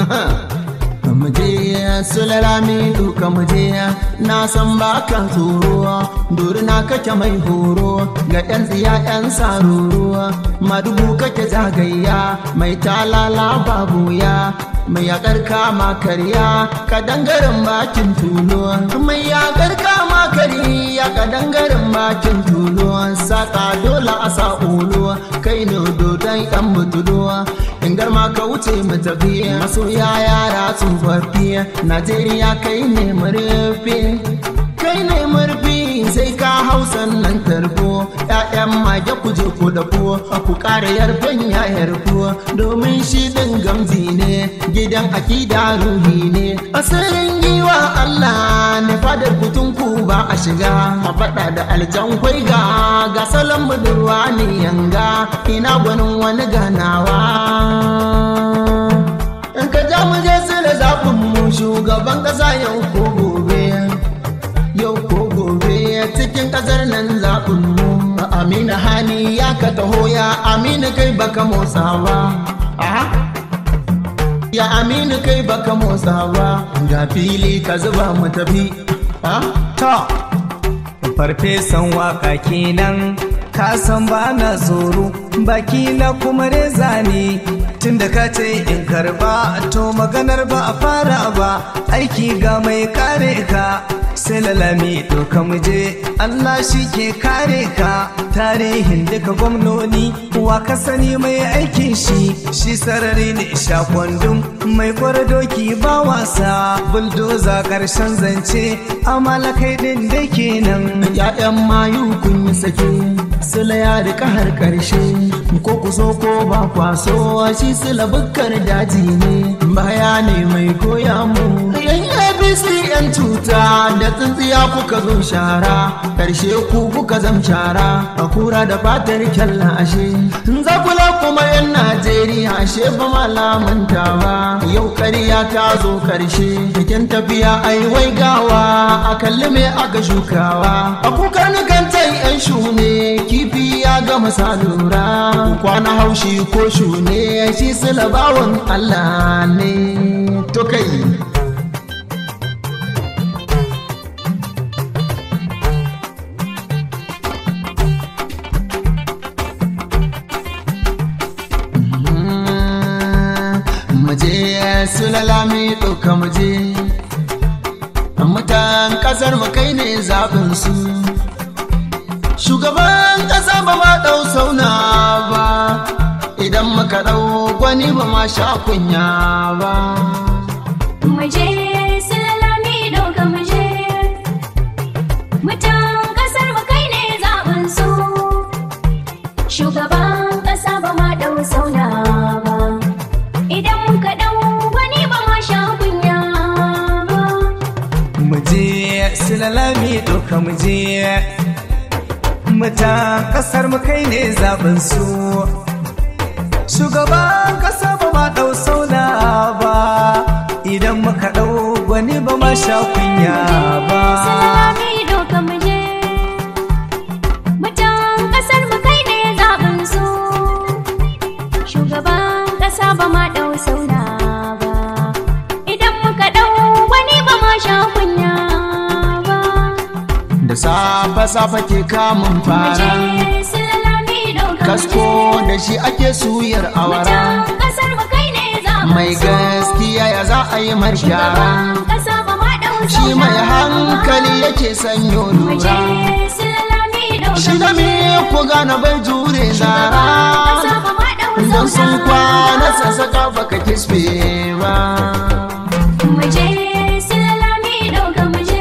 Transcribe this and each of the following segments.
muje sulalami duka muje na san baka tsoro durna kake mai horo ga yan tsiya yan saruru madubu kake zagayya mai talala babu ya mai yakar kama karya ka dangaren bakin tulo mai yakar kama karya ka dangaren bakin tulo saka dole a sa ulo kai ne dodon yan mutulo in garma ka wuce mu tafi masoya yara tsofaffi najeriya kai ne murfi kai ne murfi sai ka hausa nan tarko ƴaƴan mage ku je ku dafo ku ƙara yarfen ya yarfo domin shi ɗin gamzi ne gidan akida ruhi ne asirin giwa Allah ne fadar kutun ku ba a shiga a faɗa da aljan kwai ga ga salon budurwa ne yanga ina gwanin wani ganawa in ka ja mu je su da zafin mu shugaban ƙasa yau ko gobe yau ko gobe cikin ƙasar nan zaɓin mu amina hani ya ka taho ya amina kai baka motsa ba ya aminu kai baka motsa ba ga fili ka zuba mu tafi ta farfesan waka kenan ka san ba na tsoro baki na kuma reza ne tunda ka ce in karba to maganar ba a fara ba aiki ga mai kare ka sai lalami doka muje Allah shi ke kare ka tarihin duka gwamnoni wa ka sani mai aikin shi shi sarari ne sha kwandum mai kwara doki ba wasa buldoza karshen zance amala kai din da kenan ya'yan mayu kun yi sake sila ya rika har karshe ko ku so ko ba kwaso shi sila bukkar daji ne baya ne mai koya mu yan abc yan cuta da tsintsiya kuka zo shara karshe ku kuka zam shara a kura da fatar kyalla ashe za kula kuma yan najeriya ashe ba malamanta ba yau ƙarya ta zo karshe bikin tafiya ai wai gawa a kalli me aka shukawa a kukar nukantai yan shune kifi ya gama salura kwana haushi ko shune shi silabawan allah ne to kai muje sulalami ɗauka muje mutan ƙasar mu kai ne zaɓin su shugaban ƙasa ba ma ɗau sauna ba idan muka ɗau gwani ba ma sha kunya ba Muje silalami ɗauka muje Mutan ƙasar mu kai ne zaɓin su Shugaban ƙasa ba ma ɗau sauna ba Idan muka ɗau wani ba ma sha kunya ba muje silalami doka muje muta kasar mu kai ne zaɓin su shugaban kasa ba ma ɗau sauna ba idan muka ɗau gwani ba ma sha kunya ba Silalami ɗauka muje Mutan ƙasar mu kai ne zaɓin su Shugaban ƙasa ba ma ɗau sauna ba Idan muka ɗau wani ba ma sha kunya ba da safe-safe ke kamun fara Muje silalami ɗauka kasko da shi ake suyar awara Mutan ƙasar mu kai ne zaɓin mai su gaskiya ya za a yi marshara Shugaban ƙasa ba ma ɗau sauna shi mai hankali yake sanyo Muje lura silalami ɗauka shi da me ku gane bai jure zara ƙasa ba ma ɗau don sun sauna kwana sassaka baka kisbe ba Muje silalami ɗauka muje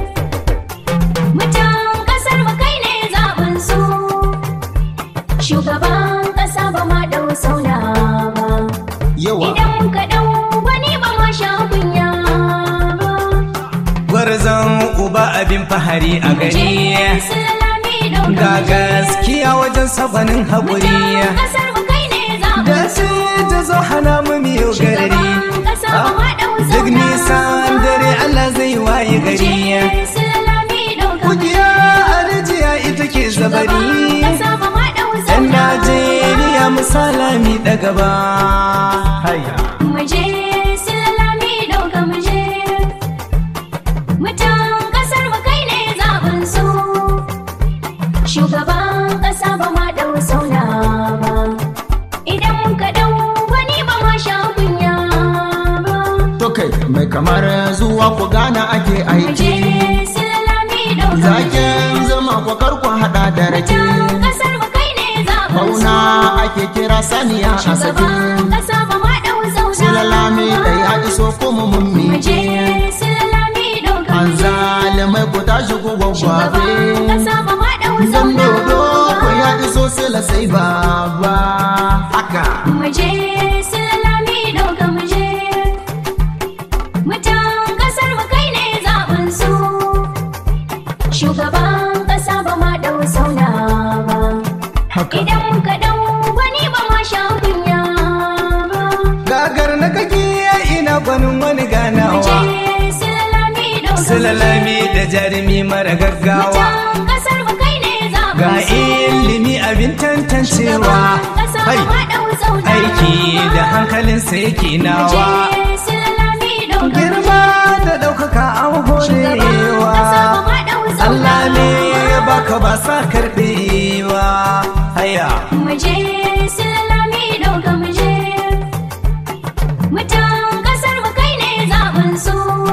Mutan ƙasar mu kai ne zaɓin su Shugaban ƙasa ba ma ɗau sauna ba yawa Idan muka ɗau wani ba ma sha kunya ba gwarzon uba abin fahari a Muje gari silalami ɗauka ga muje gaskiya wajen sabanin haƙuri Mutan ƙasar mu kai ne zaɓin da su sai ta zo hana mu miyo gari Shugaban ƙasa ba ma ɗau duk sauna nisan dare Allah zai waye gari Muje silalami ɗauka muje Kugiya arjiya ita ke zabari Shugaban ƙasa ba ma ɗau Yan sauna Najeriya misalami da gaba Muje kamar zuwa ku gana ake Muje aiki Silalami ɗauka zakin zama ku karku hada da rake Mutan ƙasar mu kai ne zaɓin bauna ake kira saniya a sake Shugaban ƙasa ba ma ɗau zauna silalami da ya iso kuma mun Muje miƙe Silalami ɗauka an zalimai ku tashi ku gwagwafe Shugaban ƙasa ba ma ɗau dan zauna dodo ku ya iso sila sai baba haka Muje Silalami ɗauka muje Mutan ƙasar mu kai ne zaɓin su Shugaban ƙasa ba ma ɗau zauna ba haka Idan muka ɗau wani ba ma sha kunya ba gagar na kake ina gwanin wani Muje ganawa Silalami ɗauka Silalami da jarumi mara gaggawa Mutan ƙasar mu kai ne zaɓin ga su ilimi abin tantancewa ƙasa hai ba ɗau zauna aiki da hankalinsa yake Muje nawa Silalami ɗauka girma da ɗaukaka an horewa Allah ne ya baka ba sa karɓewa haya Muje Silalami ɗauka muje Mutan ƙasar mu kai ne zaɓin su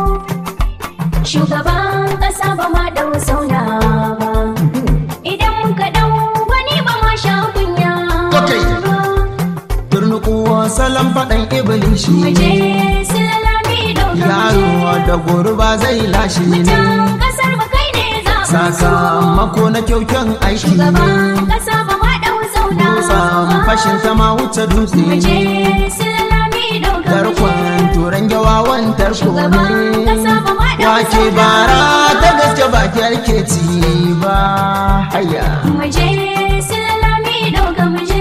Shugaban ƙasa ba ma ɗau sauna ba Idan muka ɗau wani ba ma sha kunya Okay. ba turnukuwa salon faɗan ibilishi Muje Silalami ɗauka yaro muje da gurba zai lashe ne Mutan ƙasar mu kai ne zaɓin su sakamako na kyaukyan aiki ne Shugaban ƙasa ba ma ɗau sauna dutsen fashin ta ma wuce dutse Muje ne Silalami ɗauka tarkon turan gawawan tarko Shugaban ƙasa ne ba ma ɗau wake sauna bara ta gaske baki ake ci ba haya Muje Silalami ɗauka muje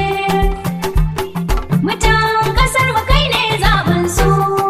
Mutan ƙasar mu kai ne zaɓin su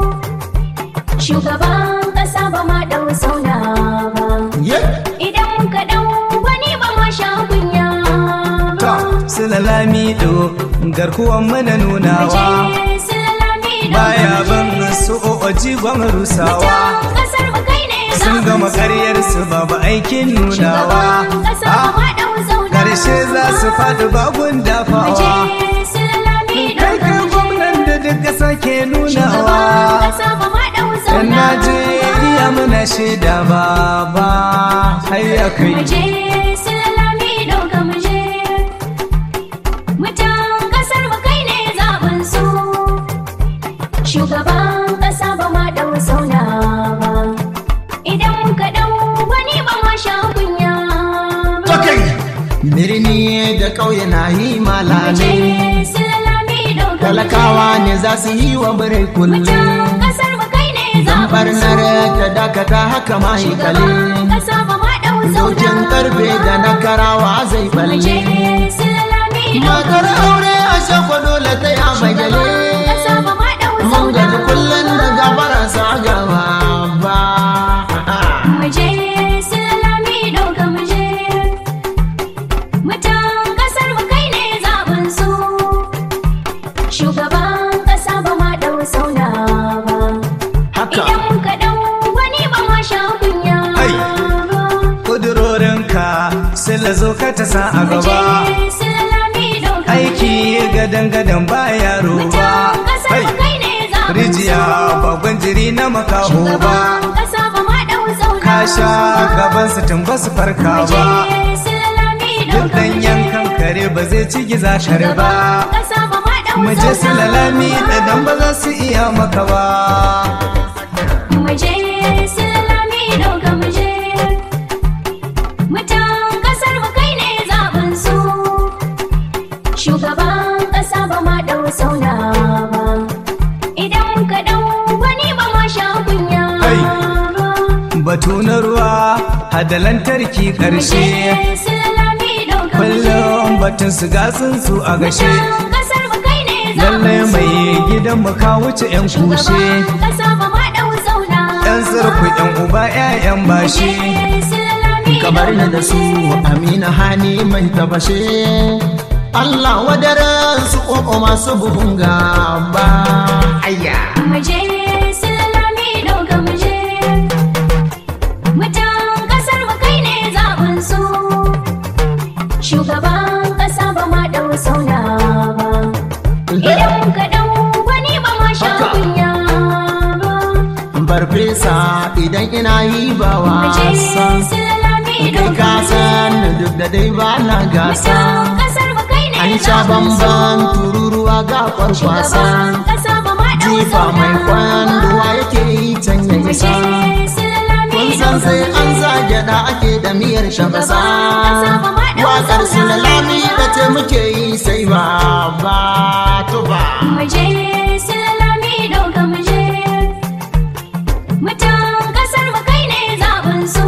Shugaban ƙasa ba ma ɗau sauna ba ye Idan muka ɗau wani ba ma sha kunya ta ba silalami do garkuwan mana Muje nunawa Silalami ɗauka baya ban muje su o'oji gwan rusawa Mutan ƙasar mu kai ne sun zaɓin gama su. karyar su babu aikin nunawa Shugaban ƙasa ba Ah, ma ɗau zauna karshe za su faɗi bagun Muje dafawa Silalami kai ɗauka kai muje gwamnan da duk ƙasa ke Shugaban nunawa ƙasa ba ma ɗau yan zauna najeriya muna shaida baba hayya kai Muje Silalami ɗauka muje Mutan ƙasar mu kai ne zaɓin su Shugaban ƙasa ba ma ɗau sauna ba Idan muka ɗau wani ba ma sha kunya ba Okay. Birni da ƙauye na yi Muje malale Silalami ɗauka talakawa ne za su yi wa birai kulle Mutan ƙasar mu kai ne dan zaɓin su barnar ta dakata haka ma yi kale Shugaban ƙasa ba ma ɗau sauna dokin karfe da na karawa zai Muje balle Silalami ɗauka matar aure a shakwa dole ta yi a bagale ƙasa ba ma ɗau mun gaji sauna kullum da gabara sa gaba ba Muje Silalami ɗauka muje Mutan ƙasar mu kai ne zaɓin su Shugaban ƙasa ba ma ɗau sauna ba haka Idan muka ɗau wani ba ma sha kunya Ai. ba kudurorinka sai la zo ka ta sa a gaba Muje Silalami ɗauka aiki gadan gadan ba yaro ba Mutan ƙasar Hai. mu kai ne zaɓin rijiya su babban jiri na makaho ba Shugaban ƙasa ba ma ɗau sauna ka sha gaban su tun ba su farka Muje ba Silalami duk ɗauka dan muje yankan kare ba zai ci giza kare ba Ƙasa ba ma ɗau mu je su sauna lalami da dan ba za su iya maka ba Muje Silalami ɗauka muje Mutan ƙasar mu kai ne zaɓin su Shugaban ƙasa ba ma ɗau sauna ba Idan muka ɗau wani ba ma sha kunya Hai. ba batu na ruwa hada lantarki Muje karshe Silalami ɗauka muje kullum batun su gatsin su a gashe Mutan ƙasar mu kai ne lallai zaɓin su mai gidan mu ka wuce yan kushe Shugaban ƙasa ba ma ɗau sauna yan sarku yan uba ƴaƴan bashi Muje Silalami kamar ni ɗauka da su muje amina hani mai tabashe Allah wadaran su ƙoƙo masu buhun gaba ayya Muje Silalami ɗauka muje Mutan ƙasar mu kai ne zaɓin su Shugaban ƙasa ba ma ɗau sauna ba Idan muka ɗau wani ba ma sha Haka. kunya ba farfesa idan ina yi ba Muje wasa silalami kai doka ka muje. san duk da dai ba na gasa Mutan kasar mu kai ne an sha zaɓin su. bamban tururuwa ga kwarkwasa Shugaban kasa ba ma ɗau jifa mai zauna kwanduwa yake yi can ya Muje isa silalami kun san doka sai an muje. zage da ake da miyar shabasa ƙasa ba ma ɗau wakar zauna. silalami da ce muke yi sai ba ba to ba Muje silalami doka muje. Mutan kasar mu kai ne zaɓin su.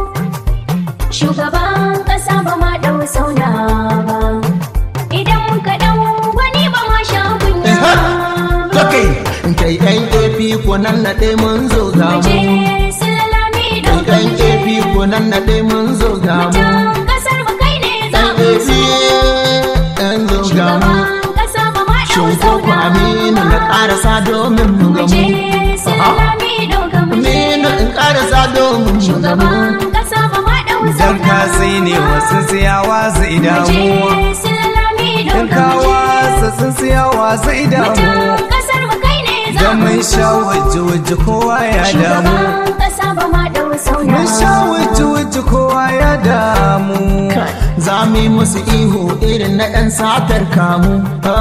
Shugaban ƙasa ba ma ɗau sauna ba. Idan muka ɗau wani ba ma sha kunya ba. kai kai kai AP ko nan na dai mun zo ga Muje mu silalami kai doka kai muje. AP ko nan na dai mun zo ga mu Mutan kasar mu kai ne kai zaɓin AP su. ɗan zo ga mu Shugaban ƙasa ba ma ɗau shin ko ku sauna aminu na ba. ƙarasa domin mu ga Muje mu silalami doka muje. aminu in ƙarasa domin mu ga mu Shugaban ƙasa ba ma ɗau Dan sauna ka sai ne wasu siyawa zai damu Muje silalami Dan doka ka muje. wasa sun siyawa zai damu Mutan kasar mu kai ne Dan zaɓin mun su. sha waje waje kowa ya damu Shugaban ƙasa ba ma ɗau sauna Mun sha waje waje kowa ya damu za mu yi musu ihu irin na 'yan satar kamu.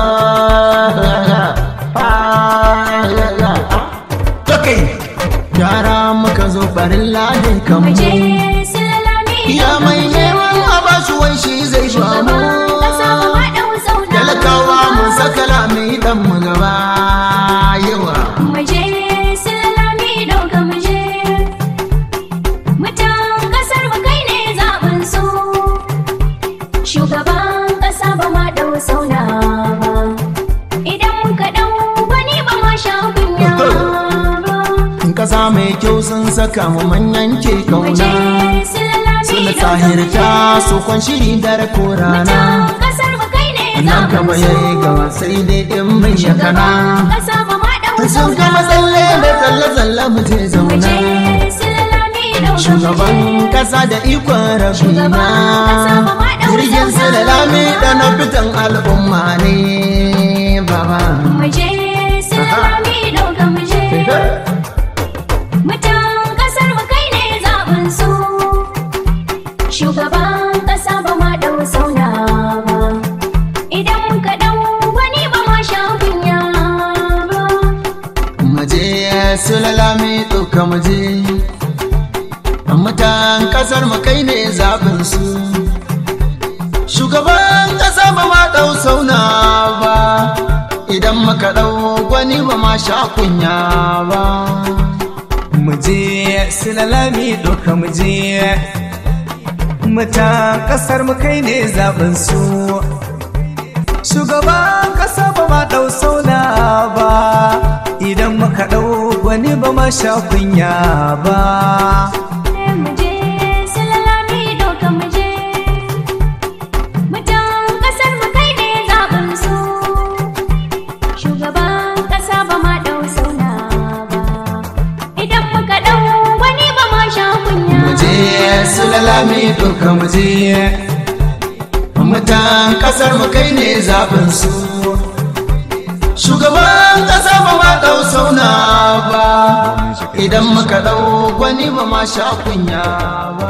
Tokai, yara muka zo barin ladin kamu. Muje silalami Ya doka mai muje. neman a bashi wai shi zai Shugaban bamu. ƙasa ba ma ɗau sauna Talakawa mun saka lami dan mu gaba yawa. Muje silalami doka muje. Mutan kasar mu kai ne zaɓin su. Shugaban ƙasa ba ma ɗau sauna ba. Idan muka ɗau wani ba ma sha kunya ba. In kasa mai kyau sun saka mu manyan ke Muje kauna. silalami Suna doka tsahirta muje. su kwan shiri dare ko rana. Mutan kasar mu kai ne nan zaɓin kama su. ya yi gaba sai dai in mai yakana Shugaban ƙasa ba ma ɗau sun sauna gama tsalle da ba. tsalle-tsalle mu je Muje zauna silalami doka shugaban muje. kasa da ikon rabina Shugaban kasa ba ma ɗau jirgin zauna silalami ba. da na fitan al'umma ne baba Muje silalami doka muje. Mutan kasar mu kai ne zaɓin su. Shugaban ƙasa ba ma ɗau sauna ba. Idan muka ɗau wani ba ma sha kunya ba. mu je silalami ɗauka mu je mutan kasar mu kai ne zaɓin su shugaban ƙasa ba ma ɗau sauna ba idan muka ɗau gwani ba ma sha kunya ba mu je silalami doka mu je mutan kasar mu kai ne zaɓin su shugaban kasa ba ma ɗau sauna ba idan muka ɗau wani ba ma sha kunya ba Muje silalami doka muje. Mutan kasar mu kai ne zaɓin su. Shugaban ƙasa ba ma ɗau sauna ba. Idan muka ɗau wani ba ma sha kunya. mu je silalami ɗauka mu je mutan kasar mu kai ne zaɓin su shugaban ƙasa ba ma ɗau sauna ba idan muka ɗau gwani ba ma sha kunya ba